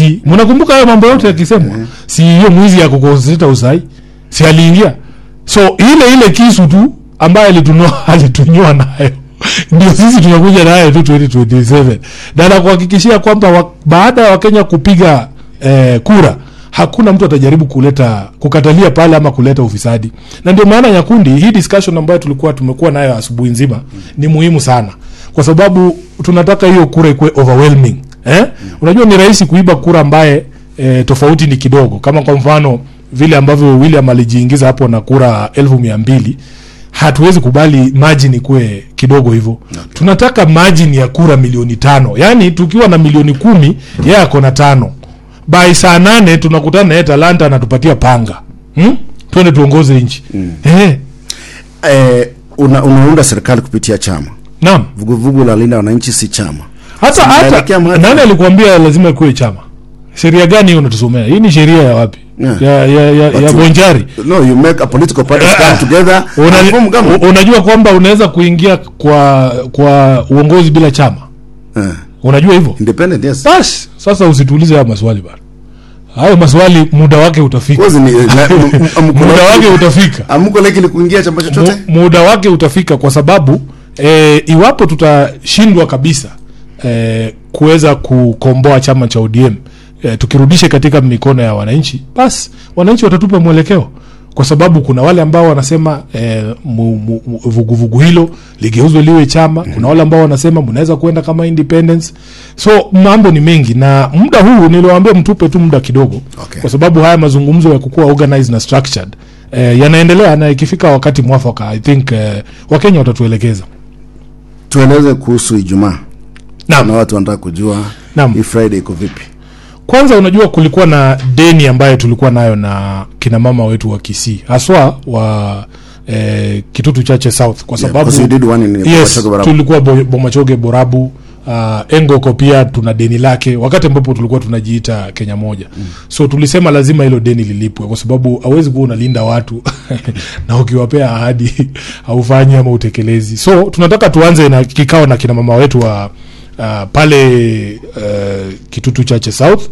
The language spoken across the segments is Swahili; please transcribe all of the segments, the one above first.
si mnakumbuka hayo mambo yote yakisemwa si hiyo mwizi ya kukoseta usai si aliingia so ile ile kisu tu ambaye alitunua alitunyoa nayo ndio sisi tunakuja nayo tu 2027 na nakuhakikishia kwamba wa, baada ya wakenya kupiga eh, kura hakuna mtu atajaribu kuleta kukatalia pale ama kuleta ufisadi na ndio maana nyakundi hii discussion ambayo tulikuwa tumekuwa nayo asubuhi nzima ni muhimu sana kwa sababu tunataka hiyo kura ikuwe overwhelming eh? unajua ni rahisi kuiba kura ambaye eh, tofauti ni kidogo kama kwa mfano vile ambavyo william alijiingiza hapo na kura elfu mia mbili hatuwezi kubali margin ikuwe kidogo hivyo okay. tunataka margin ya kura milioni tano yaani tukiwa na milioni kumi yeye ako na tano by saa nane tunakutana naye talanta anatupatia panga hmm? twende tuongoze nchi mm. eh, eh, una, unaunda serikali kupitia chama naam vuguvugu la linda wananchi si chama hata hata Tunaelekea mahali- nani alikuambia lazima ikuwe chama sheria gani hiyo unatusomea hii ni sheria ya wapi Yeah. ya, ya, ya, But ya you- bonjari no you make a political parties come together Una, and form government. u- unajua kwamba unaweza kuingia kwa kwa uongozi bila chama Eh, unajua hivyo independent yes basi sasa usituulize hayo maswali bana hayo maswali muda wake utafika Kozi ni- na- m- m- m- muda wake utafika amko lakini kuingia chama chochote Mu- muda wake utafika kwa sababu e, iwapo tutashindwa kabisa e, kuweza kukomboa chama cha ODM e, tukirudishe katika mikono ya wananchi, basi wananchi watatupa mwelekeo, kwa sababu kuna wale ambao wanasema e, mu, mu, mu, vuguvugu hilo ligeuzwe liwe chama. Kuna wale ambao wanasema mnaweza kwenda kama independence. So mambo ni mengi, na muda huu niliwaambia mtupe tu muda kidogo Okay. kwa sababu haya mazungumzo ya kukuwa organized na structured eh, yanaendelea na ikifika wakati mwafaka i think eh, wakenya watatuelekeza tueleze kuhusu ijumaa na naam watu wanataka kujua Naam. hii friday iko vipi kwanza unajua kulikuwa na deni ambayo tulikuwa nayo na kina mama wetu wa kisii haswa wa eh, kitutu chache south kwa Yeah, sababu because you did one in yes, Bomachoge Barabu. tulikuwa Bo- bomachoge borabu uh, engoko pia tuna deni lake wakati ambapo tulikuwa tunajiita kenya moja mm. so tulisema lazima hilo deni lilipwe kwa sababu hawezi kuwa unalinda watu na ukiwapea ahadi haufanyi ama utekelezi so tunataka tuanze na kikao na kina mama wetu wa uh, pale uh, kitutu chache south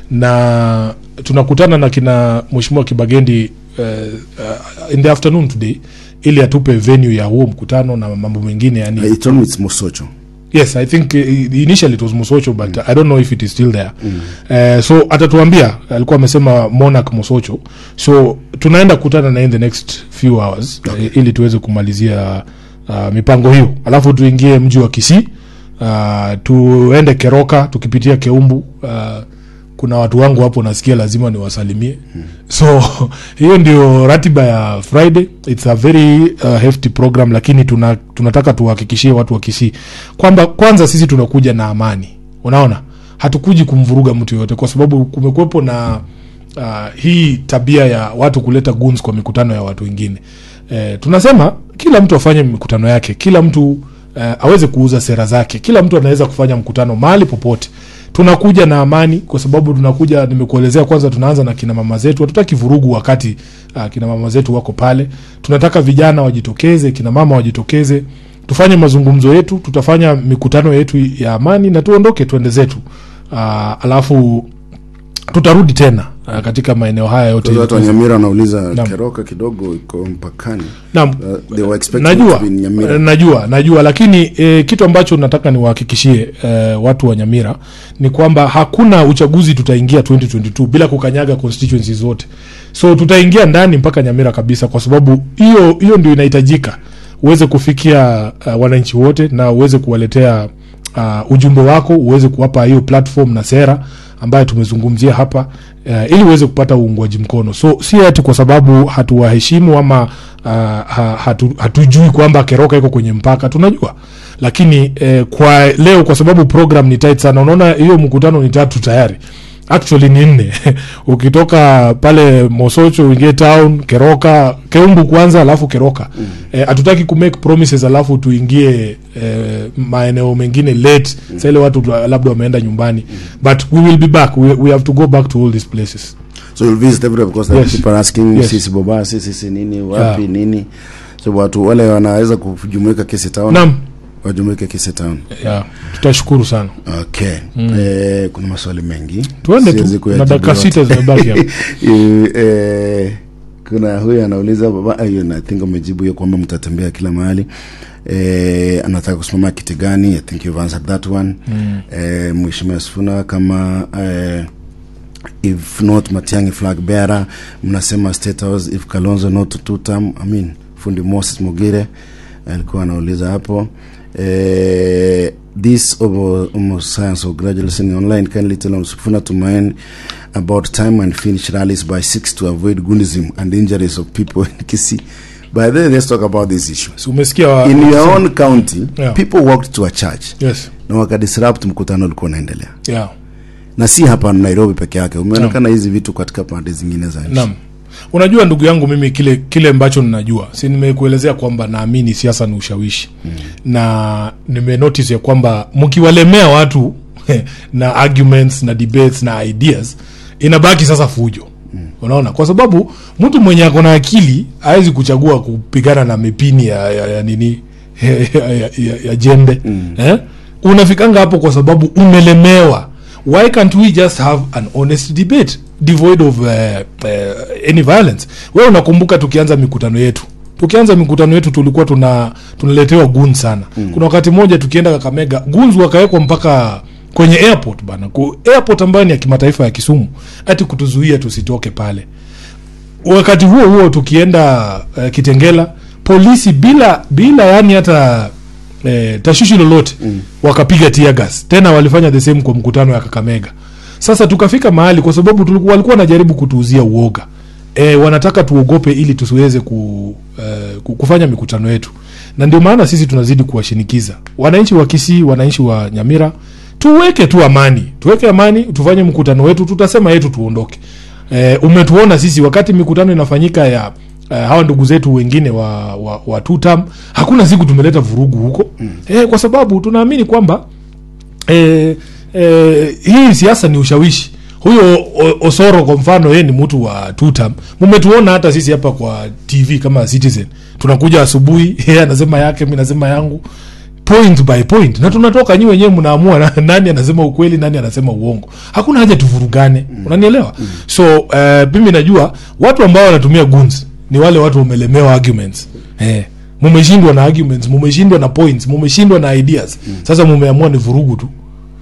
na tunakutana na kina mheshimiwa kibagendi uh, uh, in the afternoon today ili atupe venue ya huo mkutano na mambo mengine yani Uh, it told me it's mosocho yes i think uh, initially it was mosocho but i don't know if it is still there uh, so atatuambia alikuwa amesema monarch mosocho so tunaenda kukutana na in the next few hours okay. uh, ili tuweze kumalizia uh, mipango hiyo alafu tuingie mji wa kisii uh, tuende keroka tukipitia keumbu uh, kuna watu wangu hapo nasikia lazima niwasalimie hmm. so hiyo ndio ratiba ya friday its a very uh, hefty program lakini tuna, tunataka tuhakikishie watu wa kisii kwamba kwanza sisi tunakuja na amani unaona hatukuji kumvuruga mtu yoyote kwa sababu kumekuwepo na uh, hii tabia ya watu kuleta guns kwa mikutano ya watu wengine eh, tunasema kila mtu afanye mikutano yake kila mtu uh, aweze kuuza sera zake kila mtu anaweza kufanya mkutano mahali popote tunakuja na amani kwa sababu tunakuja nimekuelezea kwanza tunaanza na kina mama zetu hatutaki vurugu wakati uh, kina mama zetu wako pale tunataka vijana wajitokeze kina mama wajitokeze tufanye mazungumzo yetu tutafanya mikutano yetu ya amani na tuondoke tuende zetu uh, alafu tutarudi tena uh, katika maeneo haya yote Kwa watu wa nyamira wanauliza Naam. keroka kidogo iko mpakani Naam. uh, they were expecting najua to be in nyamira eh, najua najua lakini e, kitu ambacho nataka niwahakikishie e, watu wa nyamira ni kwamba hakuna uchaguzi tutaingia 2022 bila kukanyaga constituency zote so tutaingia ndani mpaka nyamira kabisa kwa sababu hiyo hiyo ndio inahitajika uweze kufikia uh, wananchi wote na uweze kuwaletea uh, ujumbe wako uweze kuwapa hiyo platform na sera ambayo tumezungumzia hapa uh, ili uweze kupata uungwaji mkono so si ati kwa sababu hatuwaheshimu ama uh, ha, hatu, hatujui kwamba keroka iko kwenye mpaka tunajua lakini eh, kwa leo kwa sababu program ni tight sana unaona hiyo mkutano ni tatu tayari actually ni nne ukitoka pale mosocho uingie town keroka keumbu kwanza alafu keroka hatutaki mm. kumake promises alafu tuingie eh, maeneo mengine late mm. sa ile watu tu- labda wameenda nyumbani mm. but we will be back we, we have to go back to all these places so you'll visit everywhere because there are Yes. people asking Yes. sisi boba sisi sisi nini wapi Yeah. nini so watu wale wanaweza kujumuika kesi town naam wajumuike Kise Town. yeah. tutashukuru sana Okay. Eh, kuna maswali mengi Tuende tu, Siwezi na kuyajibu dakika yote. sita zimebaki hapa. Eh, eh, kuna huyu anauliza baba hiyo na think umejibu hiyo kwamba mtatembea kila mahali eh, anataka kusimama kiti gani i think you've answered that one mm. eh, mheshimiwa Sifuna kama eh, if not Matiang'i flag bearer mnasema state house if Kalonzo not two term I mean fundi Moses Mugire alikuwa anauliza hapo eh, this over almost science of graduate listening online kindly tell us Sifuna to mind about time and finish rallies by six to avoid goonism and injuries of people in Kisii by the way let's talk about this issue Si umesikia wa- in your own county Yeah. people walked to a church yes na wakadisrupt mkutano ulikuwa unaendelea yeah na si hapa Nairobi peke yake umeonekana hizi vitu katika pande zingine za nchi Naam. Unajua ndugu yangu mimi kile kile ambacho ninajua. Si nimekuelezea kwamba naamini siasa ni ushawishi. Mm. Na nime notice ya kwamba mkiwalemea watu na arguments na debates na ideas inabaki sasa fujo. Mm. Unaona? Kwa sababu mtu mwenye ako na akili hawezi kuchagua kupigana na mipini ya, ya, ya nini ya, ya, ya, ya jembe. Mm. Eh? Unafikanga hapo kwa sababu umelemewa why can't we just have an honest debate devoid of uh, uh, any violence wewe unakumbuka tukianza mikutano yetu tukianza mikutano yetu tulikuwa tuna tunaletewa gun sana mm. kuna wakati mmoja tukienda kakamega guns wakawekwa mpaka kwenye airport bana ku airport ambayo ni ya kimataifa ya kisumu ati kutuzuia tusitoke pale wakati huo huo tukienda uh, kitengela polisi bila bila yani hata eh, tashishi lolote mm. wakapiga tear gas tena walifanya the same kwa mkutano ya kakamega sasa tukafika mahali kwa sababu tulikuwa walikuwa wanajaribu kutuuzia uoga e, wanataka tuogope ili tusiweze ku, eh, ku- kufanya mikutano yetu na ndio maana sisi tunazidi kuwashinikiza wananchi wa kisii wananchi wa nyamira tuweke tu amani tuweke amani tufanye mkutano wetu tutasema yetu tuondoke e, umetuona sisi wakati mikutano inafanyika ya uh, hawa ndugu zetu wengine wa, wa, wa tutam hakuna siku tumeleta vurugu huko mm. e, kwa sababu tunaamini kwamba e, e, hii siasa ni ushawishi huyo O- osoro kwa mfano yeye ni mtu wa tutam mumetuona hata sisi hapa kwa tv kama citizen tunakuja asubuhi yeye anasema yake mi nasema yangu point by point na tunatoka nyi wenyewe mnaamua na- nani anasema ukweli nani anasema uongo hakuna haja tuvurugane mm. unanielewa mm. so uh, mimi najua watu ambao wanatumia guns ni wale watu wamelemewa arguments eh, mumeshindwa na arguments mumeshindwa na points mumeshindwa na ideas mm. sasa mumeamua ni vurugu tu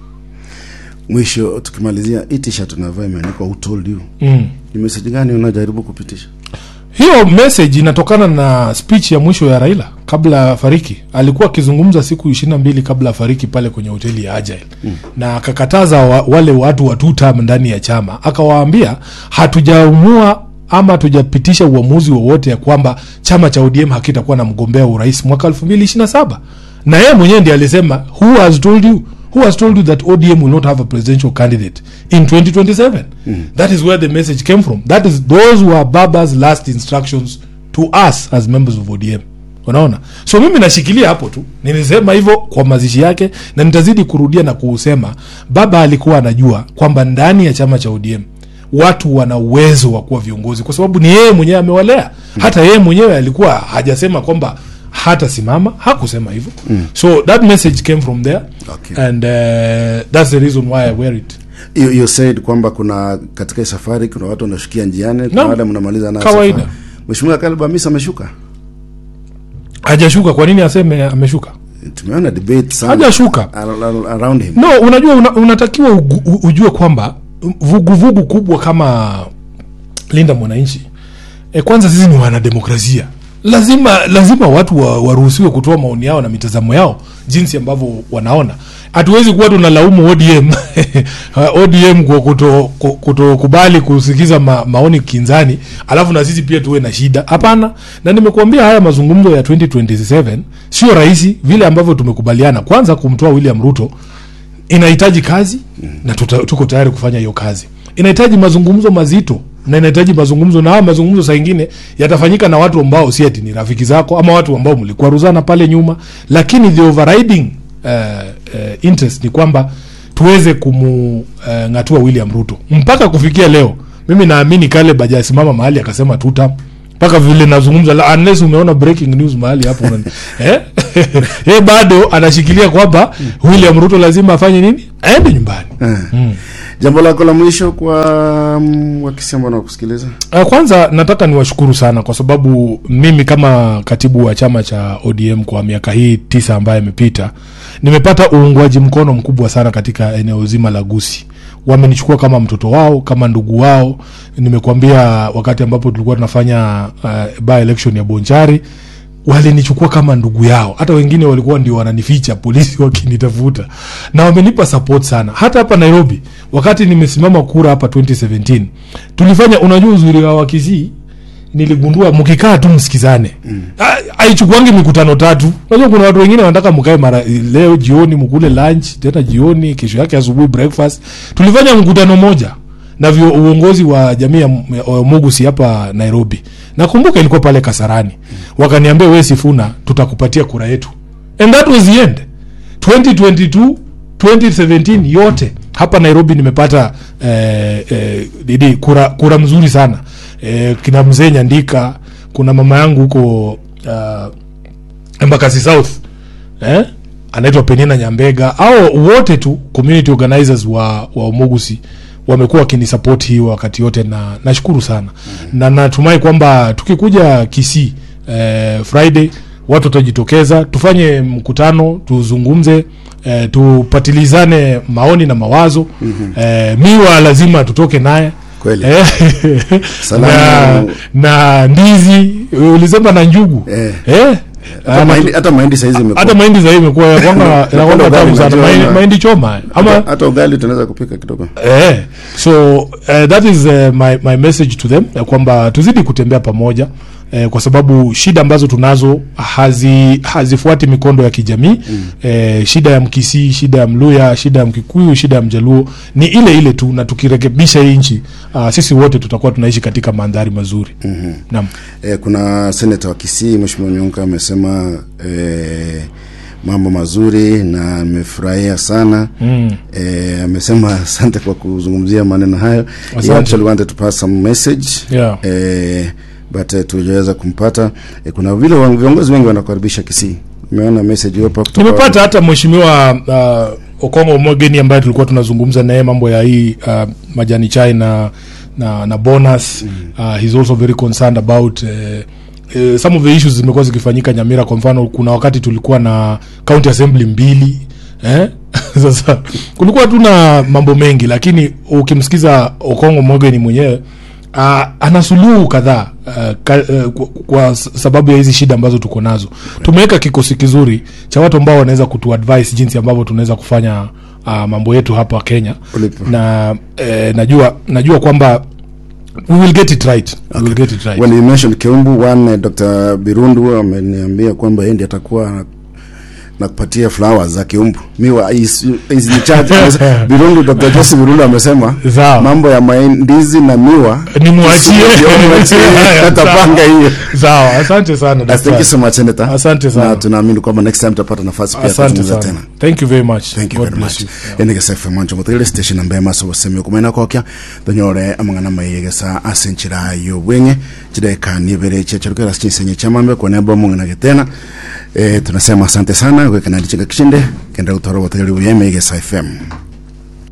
mwisho tukimalizia hii t-shirt unavaa imeandikwa who told you mm. ni message gani unajaribu kupitisha hiyo message inatokana na speech ya mwisho ya raila kabla afariki alikuwa akizungumza siku ishirina mbili kabla afariki pale kwenye hoteli ya agile mm. na akakataza wa, wale watu wa two term ndani ya chama akawaambia hatujaamua ama hatujapitisha uamuzi wowote ya kwamba chama cha odm hakitakuwa na mgombea wa urais mwaka 2027 na yeye mwenyewe ndiye alisema who has told you who has told you that odm will not have a presidential candidate in 2027 that is where the message came from that is those were baba's last instructions to us as members of odm unaona so mimi nashikilia hapo tu nilisema hivyo kwa mazishi yake na nitazidi kurudia na kuusema baba alikuwa anajua kwamba ndani ya chama cha odm watu wana uwezo wa kuwa viongozi kwa sababu ni yeye mwenyewe amewalea hata yeye mwenyewe alikuwa hajasema kwamba hatasimama hakusema hivyo mm. so that message came from there Okay. and uh, that's the reason why i wear it you, you said kwamba kuna katika hii safari kuna watu wanashukia njiani kuna Naam. wale mnamaliza na Kawaida. safari. mheshimiwa Kalib Hamisa ameshuka hajashuka kwa nini aseme ameshuka tumeona debate sana hajashuka ar- ar- around him no unajua una, unatakiwa ugu, u- ujue kwamba vuguvugu kubwa kama linda mwananchi e, kwanza sisi ni wanademokrasia lazima lazima watu wa- waruhusiwe kutoa maoni yao na mitazamo yao jinsi ambavyo wanaona hatuwezi kuwa tunalaumu odm odm kwa kuto- ku- kutokubali kusikiza ma, maoni kinzani alafu na sisi pia tuwe na shida hapana na nimekuambia haya mazungumzo ya 2027 sio rahisi vile ambavyo tumekubaliana kwanza kumtoa william ruto inahitaji kazi na tuta, tuko tayari kufanya hiyo kazi inahitaji mazungumzo mazito na inahitaji mazungumzo na haya mazungumzo saa ingine yatafanyika na watu ambao si ati ni rafiki zako ama watu ambao mlikwaruzana pale nyuma lakini the overriding uh, uh, interest ni kwamba tuweze kumng'atua uh, william ruto mpaka kufikia leo mimi naamini kale bajasimama mahali akasema tutam mpaka vile nazungumza la- unless umeona breaking news mahali hapo unani- eh? eh, bado anashikilia kwamba william ruto lazima afanye nini aende nyumbani Eh. jambo lako la mwisho kwa mm, wakisi ambao nakusikiliza Uh, kwanza nataka niwashukuru sana kwa sababu mimi kama katibu wa chama cha ODM kwa miaka hii tisa ambayo imepita nimepata uungwaji mkono mkubwa sana katika eneo zima la Gusii. Wamenichukua kama mtoto wao, kama ndugu wao. Nimekuambia wakati ambapo tulikuwa tunafanya uh, by election ya Bonchari walinichukua kama ndugu yao hata wengine walikuwa ndio wananificha polisi wakinitafuta na wamenipa support sana hata hapa nairobi wakati nimesimama kura hapa 2017 tulifanya unajua uzuri wa wakisii niligundua mkikaa tu msikizane mm. aichukuangi mikutano tatu unajua kuna watu wengine wanataka mkae mara leo jioni mkule lunch tena jioni kesho yake asubuhi breakfast tulifanya mkutano moja na vyo uongozi wa jamii ya M- ya Mugusi hapa Nairobi. Nakumbuka ilikuwa pale Kasarani. Wakaniambia wewe Sifuna tutakupatia kura yetu. And that was the end. 2022 2017 yote hapa Nairobi nimepata eh, eh, didi, kura, kura mzuri sana eh, kina mzee Nyandika, kuna mama yangu huko uh, Embakasi South eh? anaitwa Penina Nyambega au wote tu community organizers wa, wa Umugusi wamekuwa wakinisupport hii wakati yote na nashukuru sana mm-hmm. na natumai kwamba tukikuja Kisii eh, Friday watu watajitokeza tufanye mkutano tuzungumze eh, tupatilizane maoni na mawazo mm-hmm. eh, miwa lazima tutoke naye Kweli. eh, na, Salamu. na ndizi ulisema na njugu Eh. eh, hata ah, mahindi, hata mahindi saizi imekuwa hata mahindi sahii imekuwa yakwanga inakwanga ugali tamu sana unajua mahindi, ama- mahindi choma ama hata, hata ugali tunaweza kupika kidogo eh, so uh, that is uh, my, my message to them ya kwamba tuzidi kutembea pamoja eh, kwa sababu shida ambazo tunazo hazi hazifuati mikondo ya kijamii mm. eh, shida ya mkisii shida ya mluya shida ya mkikuyu shida ya mjaluo ni ile ile tu na tukirekebisha hii nchi uh, sisi wote tutakuwa tunaishi katika mandhari mazuri mm-hmm. naam eh, kuna seneta wa Kisii Mheshimiwa Nyonka amesema eh, mambo mazuri na amefurahia sana mm. eh, amesema asante kwa kuzungumzia maneno hayo he Asante. actually wanted to pass some message Yeah. eh, but eh, tujaweza kumpata eh, kuna vile wa- viongozi wengi wanakaribisha Kisii umeona message hiyo hapa kutoka nimepata hata mheshimiwa uh, okongo mogeni ambaye tulikuwa tunazungumza naye mambo ya hii uh, majani chai na na, na bonus mm. uh, he's also very concerned about uh, uh, some of the issues zimekuwa zikifanyika nyamira kwa mfano kuna wakati tulikuwa na county assembly mbili eh? sasa kulikuwa tu na mambo mengi lakini ukimsikiza okongo mogeni mwenyewe uh, ana suluhu kadhaa uh, ka, uh, kwa, kwa sababu ya hizi shida ambazo tuko nazo tumeweka kikosi kizuri cha watu ambao wanaweza kutuadvise jinsi ambavyo tunaweza kufanya uh, mambo yetu hapa kenya Ulipo. na eh, najua najua kwamba we will get it right we will get it right when you mentioned Keumbu one eh, Dr. Birundu ameniambia kwamba yeye ndiye atakuwa na kupatia flowers za Keumbu miwa is, is in charge Amesema- Birundu Dr. Joseph Birundu amesema Sawa. mambo ya ndizi na miwa nimwachie Ndio mwachie, Haya, atapanga sawa. hiyo sawa asante sana Uh, thank you daktari. so much Senator Asante sana. na tunaamini kwamba next time tutapata nafasi pia asante kuzungumza sana tena thank you very much thank you God very bless much you. ende gesa fm wancho mutegere station ambe maso bosemi okumena kokya donyore amangana maye gesa asenchira yo bwenge chideka ni bere che chirukera chinsenye chamambe kwa nebo mungana getena eh tunasema asante sana kwa kanadi chinga kishinde kenda utoro botegere buyeme gesa fm